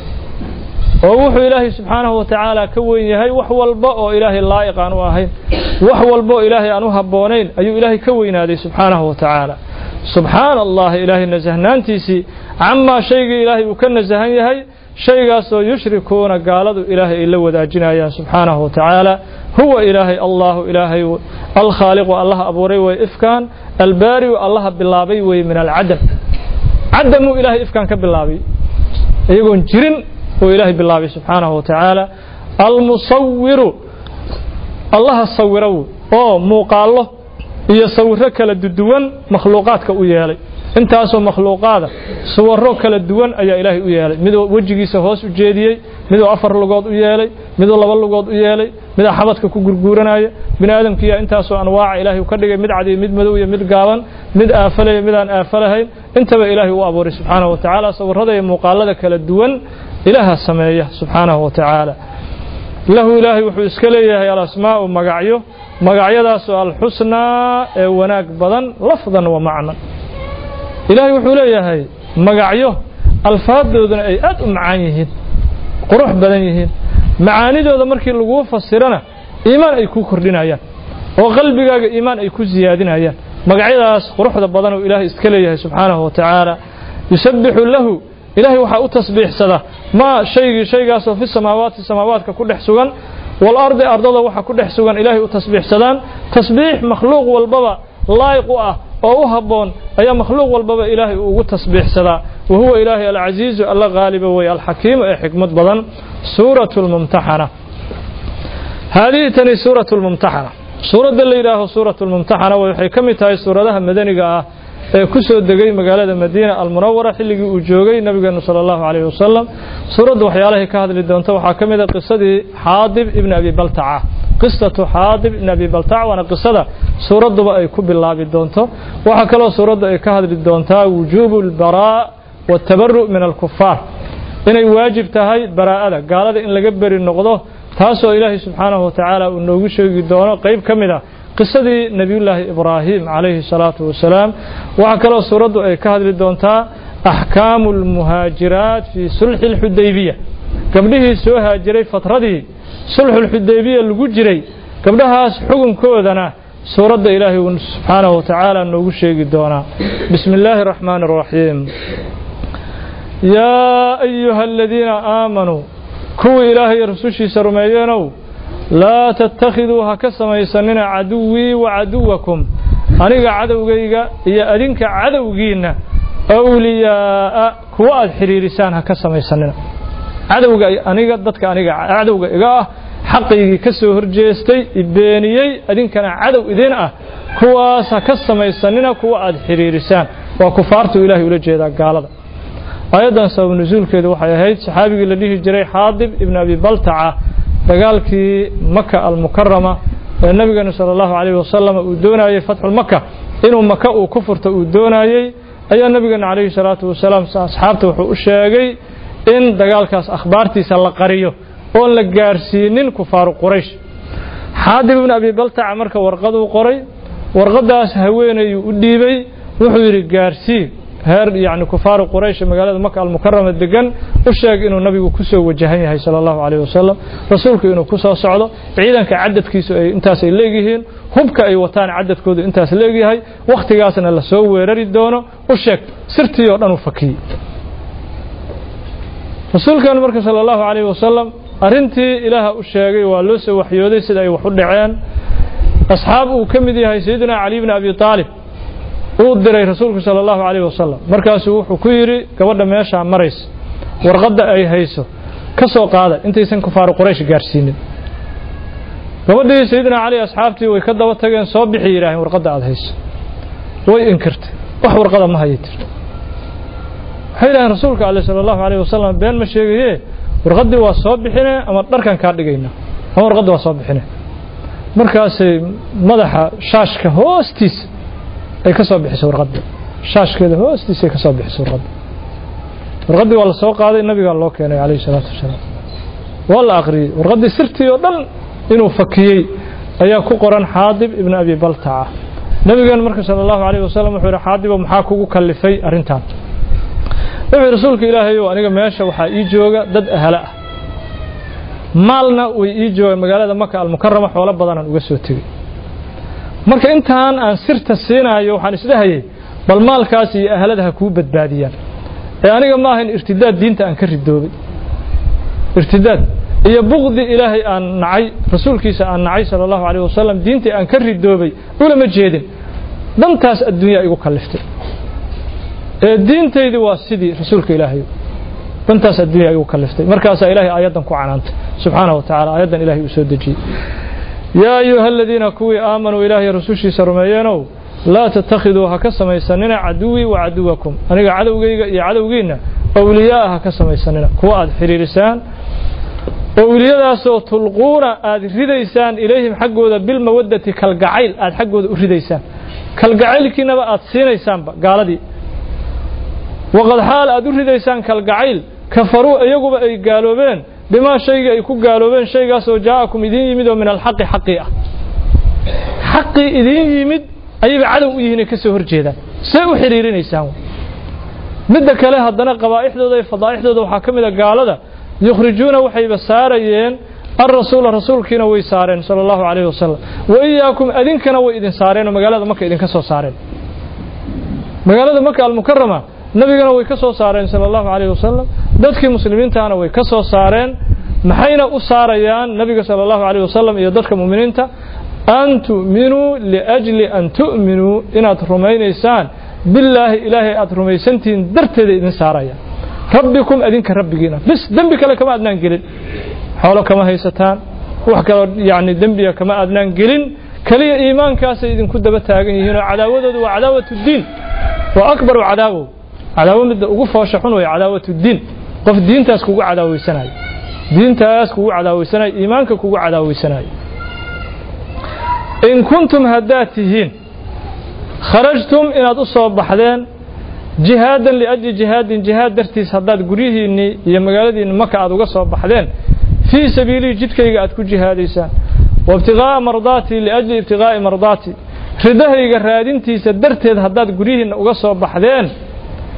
oo wuxuu ilaahay subxaanahu wa tacaala ka weyn yahay wax walba oo ilaahay laa'iq aan u ahayn wax walba oo ilaahay aan u habboonayn ayuu ilaahay ka weynaaday subxaanahu wa tacaala subxaana allahi ilaahay nasahnaantiisii camaa shaygii ilaahay uu ka nasahan yahay shaygaasoo yushrikuuna gaaladu ilaahay ay la wadaajinayaan subxaanahu wa tacaala huwa ilaahay allahu ilaahay alkhaaliqu allaha abuuray weye ifkaan albaariu allaha bilaabay weye min alcadam cadamuu ilaahay ifkaan ka bilaabay iyagoon jirin oo ilaahay bilaabay subxaanahu wa tacaala almusawiru allaha sawiro oo muuqaallo iyo sawiro kala duwan makhluuqaadka u yeelay intaasoo makhluuqaada suwaro kala duwan ayaa ilaahay u yeelay miduu wejigiisa hoos u jeediyey miduu afar lugood u yeelay miduu laba lugood u yeelay midaa xabadka ku gurguuranaya bini aadamkiiya intaasoo anwaaca ilaahay ka dhigay mid cad iyo mid madow iyo mid gaaban mid aafalaya midaan aafalahayn intaba ilaahay u abuuray subxaanahu wa tacaala sawirada iyo muuqaalada kala duwan ilaaha sameeya subxaanahu wa tacaala lahu ilaahay wuxuu iska leeyahay alasmaa'u magacyo magacyadaasoo alxusnaa ee wanaag badan lafdan wa macnan ilaahay wuxuu leeyahay magacyo alfaadooduna ay aad u macaan yihiin qurux badan yihiin macaanidooda markii laguu fasirana iimaan ay ku kordhinayaan oo qalbigaaga iimaan ay ku siyaadinayaan magacyadaas quruxda badan oo ilaahay iska leeyahay subxaanahu wa tacaala yusabbixu lahu ilaahay waxaa u tasbiixsada maa shaygii shaygaasoo fi samaawaati samaawaadka ku dhex sugan walardi ardada waxa ku dhex sugan ilaahay u tasbiixsadaan tasbiix makhluuq walbaba laayiq u ah oo u habboon ayaa makhluuq walbaba ilaahay uu ugu tasbiixsadaa wa huwa ilaahay alcasiizu alla haaliba wey alxakiimu ee xikmad badan suuratu lmumtaxana haadihi tani suuratu lmumtaxana suuradda la yidhaaho suuratu lmumtaxana waxay ka mid tahay suuradaha madaniga ah ee ku soo degay magaalada madiina almunawara xilligii uu joogay nabigeenu sala allahu calayhi wasalam suuraddu waxyaalahay ka hadli doonto waxaa ka mid a qisadii xaadib ibni abi baltaca qisatu xaadib ibni abi baltaca waana qisada suuradduba ay ku bilaabi doonto waxaa kaloo suuraddu ay ka hadli doontaa wujuubu albaraa waatabaru' min alkufaar inay waajib tahay baraa'ada gaalada in laga beri noqdo taasoo ilaahay subxaanahu wa tacaala uu noogu sheegi doono qayb ka mid ah qisadii nebiyullaahi ibraahim calayhi salaatu wasalaam waxaa kaloo suuraddu ay ka hadli doontaa axkaamu almuhaajiraat fii sulxi alxudaybiya gabdhihii soo haajiray fatradii sulxulxudaybiya lagu jiray gabdhahaas xukunkoodana suuradda ilaahay uu subxaanahu wa tacaala noogu sheegi doonaa bismi illaahi araxmaani araxiim yaa ayuha aladiina aamanuu kuwii ilaahay iyo rusushiisa rumeeyeenow laa tattakhiduu ha ka samaysanina caduwii wa caduwakum aniga cadowgayga iyo adinka cadowgiinna awliyaa'a kuwa aad xidhiirisaan ha ka samaysanina cadowga aniga dadka aniga cadowga iga ah xaqaygii ka soo horjeestay ibeeniyey adinkana cadow idin ah kuwaas ha ka samaysanina kuwa aad xidhiirisaan waa kufaartuu ilaahay ula jeedaa gaalada aayaddan sabab nusuulkeedu waxay ahayd saxaabigii la dhihi jiray xaadib ibn abi baltaca dagaalkii maka almukarama ee nabigeenu sala allahu calayhi wasalam uu doonayey fatxulmaka inuu maka uu ku furto uu doonayey ayaa nabigeena calayhi salaatu wasalaam asxaabta wuxuu u sheegay in dagaalkaas akhbaartiisa la qariyo oon la gaarsiinin kufaaru quraysh xaadib ibn abi baltaca marka warqaduu qoray warqadaas haweenayuu u dhiibay wuxuu yidhi gaarsii heer yani kufaaru quraysh magaalada maka almukarama degan u sheeg inuu nabigu ku soo wajahan yahay sala allahu calayh wasalam rasuulku inuu ku soo socdo ciidanka cadadkiisu ay intaas ay leegyihiin hubka ay wataan cadadkoodu intaas leegyahay wakhtigaasna la soo weerari doono u sheeg sirtii oo dhan u fakiyey rasuulkeenu marka sala allahu calayh wasalam arrintii ilaaha u sheegay waa loo soo waxyooday sida ay wax u dhaceen asxaab uu ka mid yahay sayidina cali bni abi aalib uu diray rasuulku sala allahu calayh wasalam markaasuu wuxuu ku yidhi gabadha meeshaa maraysa warqadda ay hayso ka soo qaada intaysan kufaaru quraysh gaarsiinin gabadhii sayidina cali asxaabtii way ka daba tageen soo bixi yidhaaheen warqadda aad hayso way inkirtay wax warqada ma hayay tir waxay yidhaheen rasuulka ale sala allahu calayh wasalam been ma sheegaye warqaddii waa soo bixine ama dharkan kaa dhigayna ama warqaddii waa soo bixine markaasay madaxa shaashka hoostiisa ay ka soo bixisay warqadda shaashkeeda hoostiisa ay ka soo bixisay warqadda warqaddii waa la soo qaaday nabigaa loo keenay calayhi salaatu wasalaam waa la aqriyey warqaddii sirtii oo dhan inuu fakiyey ayaa ku qoran xaadib ibn abi baltaca nabigeenu marka sala allahu calayhi wasalam wuxuu yidhi xaadibo maxaa kugu kallifay arrintan wuxuu rasuulka ilaahayow aniga meesha waxaa ii jooga dad ahalo ah maalna way ii joogaan magaalada maka almukarama xoolo badanaan uga soo tegey marka intaan aan sirta siinaayo waxaan isdhahayay bal maalkaas iyo ahalada ha kuu badbaadiyaan ee aniga ma ahayn irtidaad diinta aan ka ridoobay irtidaad iyo bukdi ilaahay aan nacay rasuulkiisa aan nacay sala allahu calayh wasalam diintii aan ka ridoobay ulama jeedin dantaas adduunyaa igu kalliftay ee diintaydii waa sidii rasuulka ilaahay dantaas adduunyaa igu kalliftay markaasaa ilaahay aayaddan ku canaantay subxaanahu wa tacala aayaddan ilahay uu soo dejiyey yaa ayuha aladiina kuwii aamanuu ilaahay rasuushiisa rumeeyeenow laa tattakhiduu ha ka samaysanina caduwii wa caduwakum aniga cadowgayga iyo cadowgiinna awliyaaa ha ka samaysanina kuwa aad xidhiirisaan owliyadaasoo tulquuna aad ridaysaan ilayhim xaggooda bilmawaddati kalgacayl aad xaggooda u ridaysaan kalgacaylkiinaba aad siinaysaanba gaaladii waqad xaal aad u ridaysaan kalgacayl kafaruu iyaguba ay gaaloobeen bimaa shaygii ay ku gaaloobeen shaygaasoo jaa'akum idiin yimid oo min alxaqi xaqii ah xaqii idiin yimid ayayba cadow u yihiin ay ka soo hor jeedaan see u xidhiirinaysaan midda kale haddana qabaa'ixdooda iyo fadaa'ixdooda waxaa ka mid a gaalada yukhrijuuna waxayba saarayeen alrasuula rasuulkiina way saareen sala allahu calayhi wasalam wa iyaakum adinkana way idin saareen oo magaalada maka idinka soo saareen magaalada maka almukarama nabigana way ka soo saareen sala allahu calayhi wasalam dadkii muslimiintaana way ka soo saareen maxayna u saarayaan nabiga sala allahu calayhi wasalam iyo dadka mu'miniinta an tu'minuu liajli an tu'minuu inaad rumaynaysaan billaahi ilaahay aad rumaysantihiin darteeda idin saaraya rabbikum adinka rabbigiina bis dembi kale kama adnaan gelin xoolo kama haysataan wax kaloo yacni dembiga kama adnaan gelin keliya iimaankaasay idinku daba taagan yihiin oo cadaawadoodu waa cadaawatu diin waa akbaru cadaawow cadaawo midda ugu foosha xun way cadaawatu diin qof diintaas kugu cadaaweysanayo diintaas kugu cadaaweysanayo iimaanka kugu cadaaweysanayo in kuntum haddaad tihiin kharajtum inaad u soo baxdeen jihaadan liajli jihaadin jihaad dartiis haddaad guryihiinnii iyo magaaladiinni maka aad uga soo baxdeen fii sabiilii jidkayga aad ku jihaadaysaan wa ibtiqaa'a mardaatii liajli ibtiqaa'i mardaatii ridahayga raadintiisa darteed haddaad guryihiinna uga soo baxdeen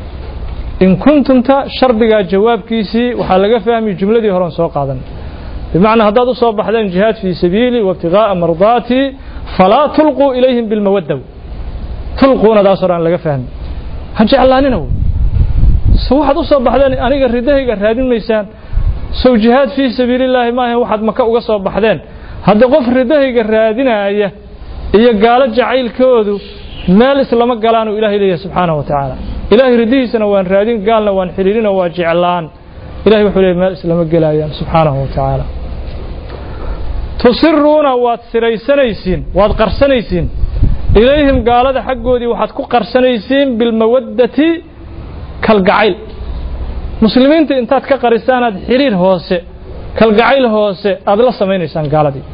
in kuntumta shardigaa jawaabkiisii waxaa laga fahmi jumladii horen soo qaadan bimacnaa haddaad u soo baxdeen jihaad fii sabiili waibtigaa'a mardaatii falaa tulquu ilayhim bilmawadda tulquuna daasoo dhan laga fahmi ha jeclaanina wey so waxaad u soo baxdeen aniga ridahayga raadin maysaan sow jihaad fii sabiilillaahi maahan waxaad maka uga soo baxdeen hadda qof ridahayga raadinaaya iyo gaalo jacaylkoodu meel islama galaanuu ilahay leeyahay subxaanahu wa tacaala ilaahay ridihiisana waan raadin gaalna waan xidhiirina waa jeclaan ilahay wuxuu leeyahy meel islama gelaayaan subxaanahu wa tacaala tusiruuna waad siraysanaysiin waad qarsanaysiin ilayhim gaalada xaggoodii waxaad ku qarsanaysiin bilmawaddati kalgacayl muslimiinta intaad ka qarisaanaad xiriir hoose kalgacayl hoose aad la samaynaysaan gaaladii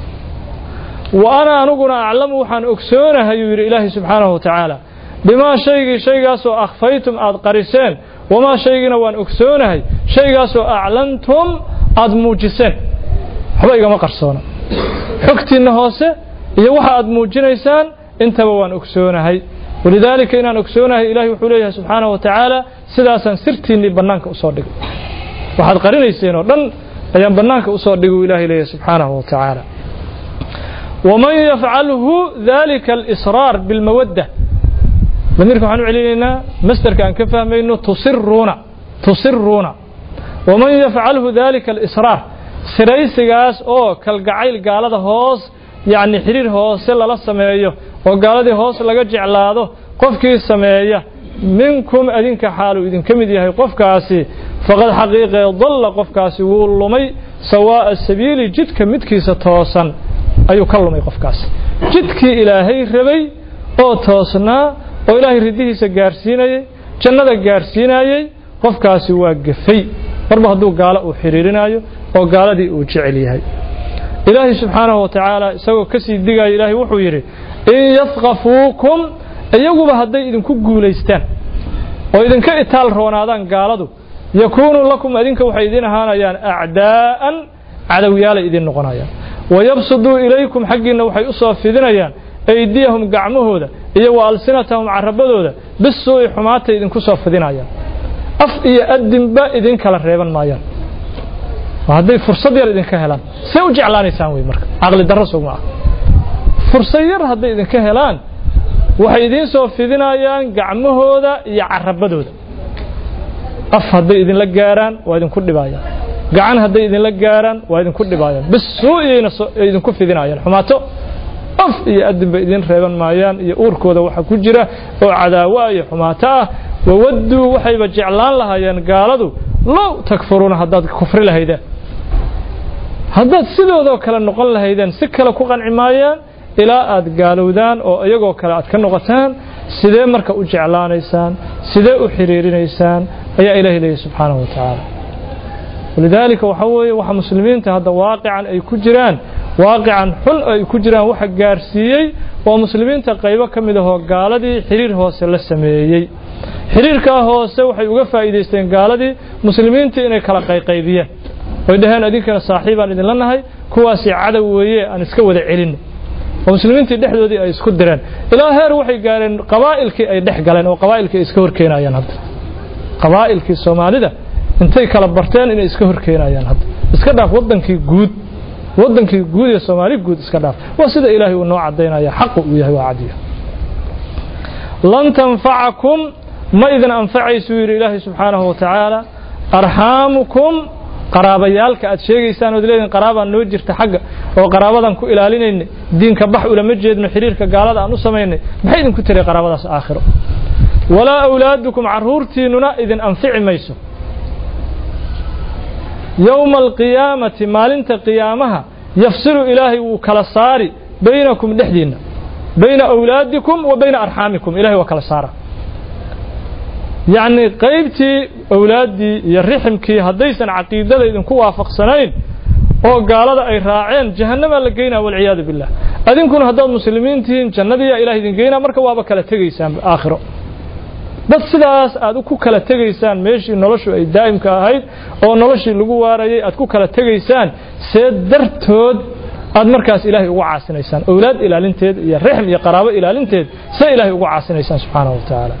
wa ana aniguna aclamu waxaan ogsoonahay uu yidhi ilaahay subxaanahu wa tacaala bimaa shaygii shaygaasoo akhfaytum aad qariseen wamaa shaygiina waan ogsoonahay shaygaasoo aclantum aad muujiseen waxba igama qarsoona xogtiinna hoose iyo waxa aad muujinaysaan intaba waan ogsoonahay walidaalika inaan ogsoonahay ilahay wuxuu leeyahay subxaanahu wa tacaala sidaasaan sirtiinnii bannaanka usoo dhigay waxaad qarinayseen oo dhan ayaan bannaanka usoo dhigay uu ilahay leeyahay subxaanahu wa tacaala waman yafcalhu dalika alisraar bilmawadda damiirka waxaan u celinaynaa masderka aan ka fahmayno tusiruuna tusiruuna waman yafcalhu dalika alisraar siraysigaas oo kalgacayl gaalada hoos yacni xidhiir hoose lala sameeyo oo gaaladii hoos laga jeclaado qofkii sameeya minkum adinka xaaluu idinka mid yahay qofkaasi faqad xaqiiqee dalla qofkaasi wuu lumay sawaa'a sabiili jidka midkiisa toosan ayuu ka lumay qofkaasi jidkii ilaahay rabay oo toosnaa oo ilaahay ridihiisa gaarsiinayey jannada gaarsiinayey qofkaasi waa gafay marba hadduu gaalo uu xidhiirinayo oo gaaladii uu jecel yahay ilaahay subxaanahu wa tacaala isagoo ka sii digaya ilaahay wuxuu yidhi in yafqafuukum iyaguba hadday idinku guulaystaan oo idinka itaal roonaadaan gaaladu yakuunuu lakum adinka waxay idiin ahaanayaan acdaa'an cadowyaalay idiin noqonayaan wayabsuduu ilaykum xaggiinna waxay u soo fidinayaan aydiyahum gacmahooda iyo wa alsinatahum carabadooda bisuu'i xumaatay idinku soo fidinayaan af iyo adinba idin kala reeban maayaan hadday fursad yar idinka helaan say u jeclaanaysaan wey marka caqli darro sugma ah fursad yar hadday idinka helaan waxay idiin soo fidinayaan gacmahooda iyo carabadooda af hadday idinla gaaraan waa idinku dhibaayaan gacan hadday idinla gaaraan waa idinku dhibaayaan bisuu'iyayna idinku fidinayaan xumaato af iyo adinba idin reeban maayaan iyo uurkooda waxa ku jira oo cadaawa iyo xumaato ah wawadduu waxayba jeclaan lahaayeen gaaladu low takfuruuna haddaad kufri lahaydeen haddaad sidoodoo kale noqon lahaydeen si kale ku qanci maayaan ilaa aad gaalowdaan oo iyagoo kale aad ka noqotaan sidee marka u jeclaanaysaan sidee u xiriirinaysaan ayaa ilaahay leeyahy subxaanahu wa tacaala walidaalika waxaa weeye waxa muslimiinta hadda waaqican ay ku jiraan waaqican xun ay ku jiraan waxa gaarsiiyey waa muslimiinta qaybo ka mid ahoo gaaladii xiriir hoose la sameeyey xiriirkaa hoose waxay uga faa'iidaysteen gaaladii muslimiintii inay kala qayqaybiyeen oy dhaheen idinkana saaxiibaan idinla nahay kuwaasi cadow weeye aan iska wada celinno oo muslimiintii dhexdoodii ay isku direen ilaa heer waxay gaareen qabaa'ilkii ay dhex galeen oo qabaa'ilkii ay iska horkeenayaan hadda qabaa'ilkii soomaalida intay kala barteen inay iska horkeenayaan hadda iska dhaaf waddankii guud waddankii guud ee soomaali guud iska dhaaf waa sida ilaahay uu noo caddaynaya xaqu uu yahay waa cadiya lan tanfacakum ma idin anfacaysuu yidhi ilaahay subxaanahu wa tacaala arxaamukum qaraabayaalka aad sheegaysaan ood leediin qaraabaan noo jirta xagga oo qaraabadan ku ilaalinaynay diinka bax ulama jeedno xiriirka gaalada aan u samaynay maxay idinku tiray qaraabadaas aakhiro walaa awlaadukum carruurtiinnuna idin anfici mayso yowma alqiyaamati maalinta qiyaamaha yafsilu ilaahay wuu kala saari baynakum dhexdiinna bayna awlaadikum wa bayna arxaamikum ilahay waa kala saara yacni qaybtii awlaaddii iyo riximkii haddaysan caqiidada idinku waafaqsanayn oo gaalada ay raaceen jahannamaa la geynaa walciyaadu billah adinkuna haddaad muslimiin tihiin jannadiiyaa ilaah idin geynaa marka waaba kala tegaysaan aakhiro dad sidaas aad ku kala tegaysaan meeshii noloshu ay daa'imka ahayd oo noloshii lagu waarayay aad ku kala tegaysaan see dartood aad markaas ilaahay ugu caasinaysaan owlaad ilaalinteed iyo rixm iyo qaraabo ilaalinteed see ilaahay ugu caasinaysaan subxaanahu wa tacaala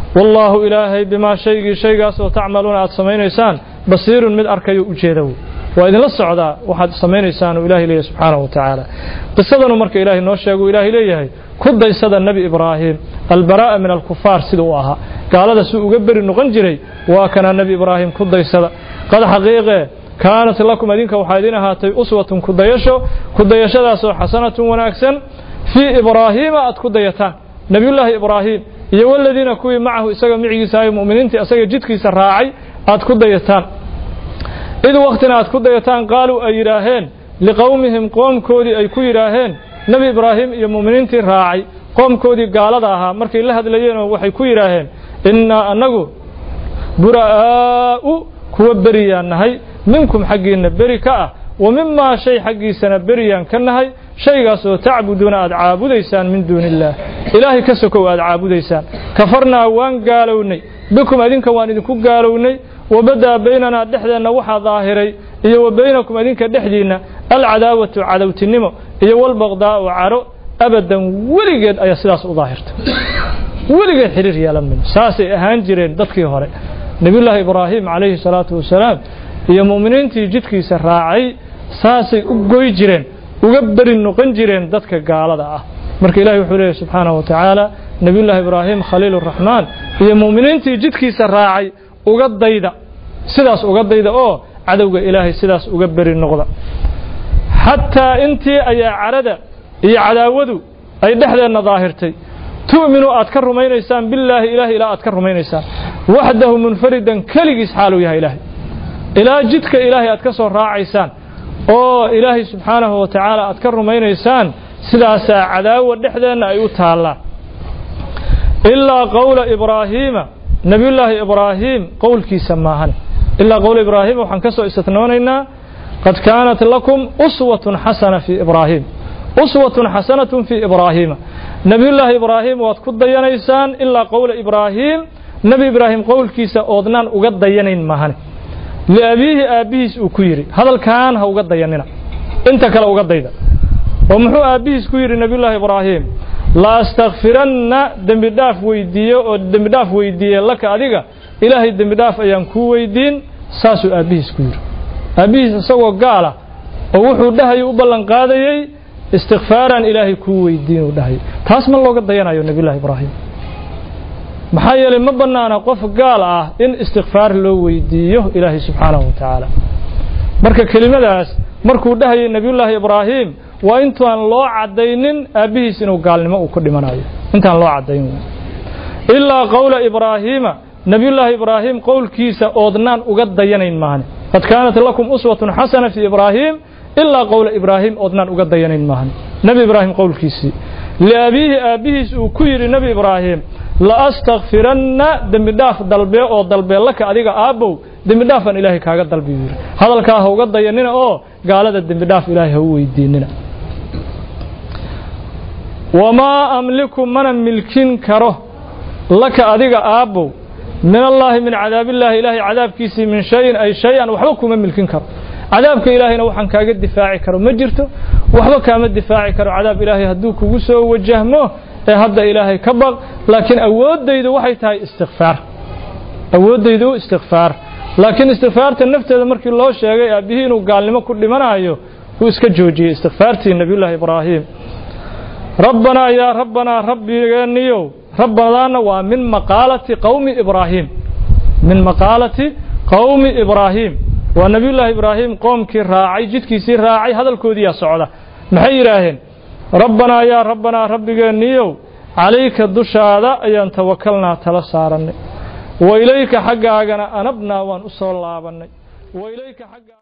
wallaahu ilaahay bimaa shaygii shaygaasoo tacmaluuna aad samaynaysaan basiirun mid arkayo u jeeda wey waa idinla socdaa waxaad samaynaysaan uu ilahay leeyahay subxaanahu wa tacaala qisadanu marka ilaahay noo sheego ilaahay leeyahay ku daysada nebi ibraahim albaraa'a min alkufaar sida uu ahaa gaalada si uga beri noqon jiray waa kana nebi ibraahim ku daysada qad xaqiiqee kaanat lakum idinka waxaa idin ahaatay uswatun kudayasho kudayashadaasoo xasanatun wanaagsan fii ibraahiima aad ku dayataan nebiyullaahi ibraahim iyo waladiina kuwii macahu isaga micigiisa ay mu'miniintii isaga jidkiisa raacay aad ku dayataan id wakhtina aad ku dayataan qaaluu ay yidhaaheen liqowmihim qoomkoodii ay ku yidhaaheen nebi ibraahim iyo mu'miniintii raacay qoomkoodii gaalada ahaa markay la hadlayeenoo waxay ku yidhaaheen innaa annagu bura'aa'u kuwa beriyaan nahay minkum xaggiinna beri ka ah wa mimaa shay xaggiisana beriyaan ka nahay shaygaasoo tacbuduuna aad caabudaysaan min duuni illaah ilaahay ka sokow aad caabudaysaan kafarnaa waan gaalownay bikum adinka waan idinku gaalownay wabadaa baynanaa dhexdeenna waxaa daahiray iyo wa baynakum adinka dhexdiinna alcadaawatu cadowtinimo iyo walbaqdaa'u caro abadan weligeed ayaa sidaas u daahirta weligeed xiriir yeelan mayno saasay ahaan jireen dadkii hore nebiyullaahi ibraahim calayhi salaatu wasalaam iyo mu'miniintii jidkiisa raacay saasay u goy jireen uga beri noqon jireen dadka gaalada ah marka ilahi wuxuu leeyahy subxaanahu wa tacaala nebiyullaahi ibraahim khaliil uraxmaan iyo mu'miniintii jidkiisa raacay uga dayda sidaas uga dayda oo cadowga ilaahay sidaas uga beri noqda xataa intii ayaa carada iyo cadaawadu ay dhexdeenna daahirtay tu'minu aad ka rumaynaysaan billaahi ilaahay ilaa aad ka rumaynaysaan waxdahu munfaridan keligiis xaaluu yahay ilaahay ilaa jidka ilaahay aad ka soo raacaysaan oo ilaahay subxaanahu wa tacaala aad ka rumaynaysaan sidaasaa cadaawa dhexdeenna ay u taallaan ilaa qowla ibraahiima nebiyullaahi ibraahim qowlkiisa maahan ilaa qowla ibraahim waxaan ka soo istitnoonaynaa qad kaanat lakum uswatun xasana fii ibraahim uswatun xasanatun fii ibraahiima nebiyullaahi ibraahim waad ku dayanaysaan ilaa qowla ibraahim nebi ibraahim qowlkiisa oodnaan uga dayanayn maahan liabiihi aabbihiis uu ku yidhi hadalkaan ha uga dayanina inta kale uga dayda oo muxuu aabbihiis ku yidhi nebiyullaahi ibraahim la astakfiranna dembi dhaaf weydiiye oo dembi dhaaf weydiiye laka adiga ilaahay dembi dhaaf ayaan kuu weydiin saasuu aabbihiis ku yidhi aabbihiis isagoo gaala oo wuxuu dhahayay u ballan qaadayey istikfaaraan ilaahay kuu weydiin uu dhahayay taas ma looga dayanayo nebiyullahi ibraahim maxaa yeelay ma bannaana qof gaal ah in istikfaar loo weydiiyo ilaahay subxaanahu wa tacaala marka kelimadaas markuu dhahayay nebiyullaahi ibraahim waa intaan loo caddaynin aabbihiis inuu gaalnimo uu ku dhimanayo intaan loo caddayn ilaa qowla ibraahiima nebiyullaahi ibraahim qowlkiisa oodnaan uga dayanayn maahane qad kaanat lakum uswatun xasana fii ibraahim ilaa qowla ibraahim oodnaan uga dayanayn maahane nebi ibraahim qowlkiisii liabiihi aabbihiis uu ku yidhi nebi ibraahim la astakfiranna dembi dhaaf dalbee oo dalbee laka adiga aabbow dembi dhaafaan ilaahay kaaga dalbi yidhi hadalkaa ha uga dayanina oo gaalada dembi dhaaf ilaahay ha u weydiinina wamaa amliku mana milkin karo laka adiga aabbow min allaahi min cadaabillaahi ilaahay cadaabkiisii min shayin ay shay-an waxba kuma milkin karo cadaabka ilaahayna waxaan kaaga difaaci karo ma jirto waxba kaama difaaci karo cadaab ilaahay hadduu kugu soo wajahmo ee hadda ilaahay ka baq laakiin awooddaydu waxay tahay istikfaar awooddaydu istikfaar laakiin istikfaarta nafteeda markii loo sheegay aabbihii inuu gaalnimo ku dhimanayo wuu iska joojiyey istikfaartii nebiyullaahi ibraahim rabbanaa yaa rabbanaa rabbigeeniyow rabbadaana waa min maqaalati qowmi ibraahim min maqaalati qowmi ibraahim waa nebiyullaahi ibraahim qoomkii raacay jidkiisii raacay hadalkoodiiyaa socda maxay yidhaaheen rabbanaa yaa rabbanaa rabbigeeniyow calayka dushaada ayaan tawakalnaa tala saarannay wa ilayka xaggaagana anabnaa waan u soo laabannay wa ilayka xaggaa